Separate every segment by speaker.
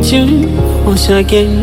Speaker 1: with you once again.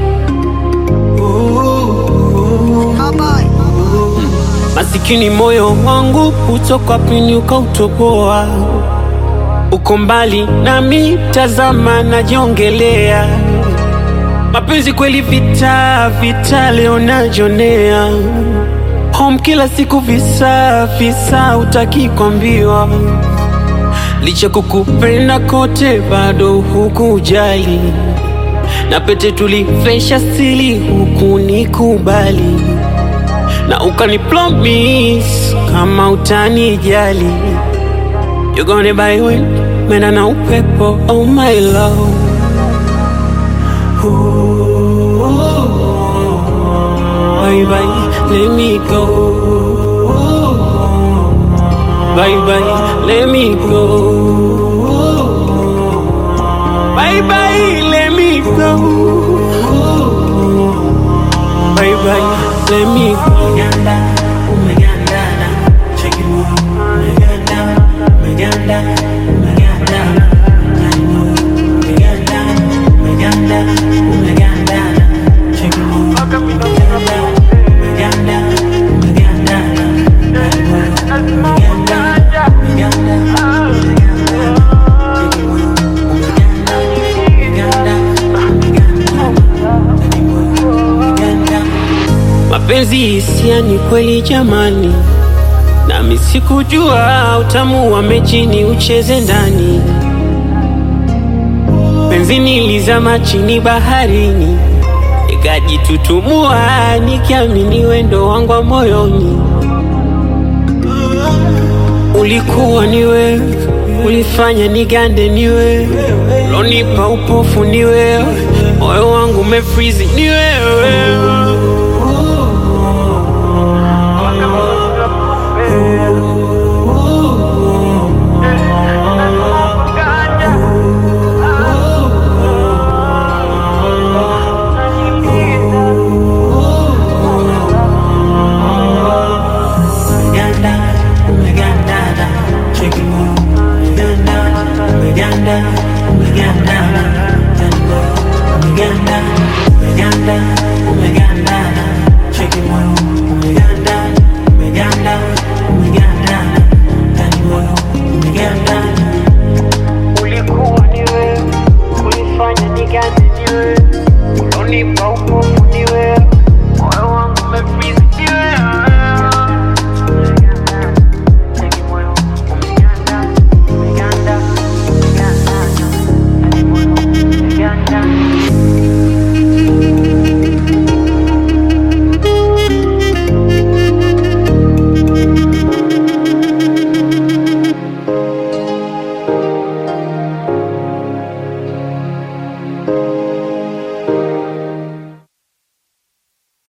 Speaker 1: Masikini moyo wangu utoka pini ukautoboa, uko mbali nami, tazama najiongelea. Mapenzi kweli vita vita, leo najonea home kila siku, visa visa, utaki kwambiwa licha kukupenda kote bado hukujali, na pete tulivesha sili huku nikubali, na ukani promise kama utanijali, you gonna buy wind mena na upepo, oh my love Ooh, bye bye, let me go. Bye bye, let me go. Bye bye, let me go. Bye bye, let me go.
Speaker 2: Umeganda, umegandana, cheki moyo, umeganda, umeganda, umegandana, ndani moyo, umeganda, umeganda, umegandana, cheki moyo, umeganda, umeganda, umegandana, ndani moyo, umeganda, umeganda, umegandana, cheki moyo, umeganda, umeganda, umegandana, ndani moyo, umeganda.
Speaker 1: Mapenzi hisia ni kweli jamani, nami sikujua utamu wa mechi ni ucheze ndani. Penzi nilizama chini baharini, nikajitutumua nikiamini wendo wangu wa moyoni. Ulikuwa ni wewe, ulifanya nigande ni wewe, lonipa upofu ni wewe, moyo wangu umefrizi ni wewe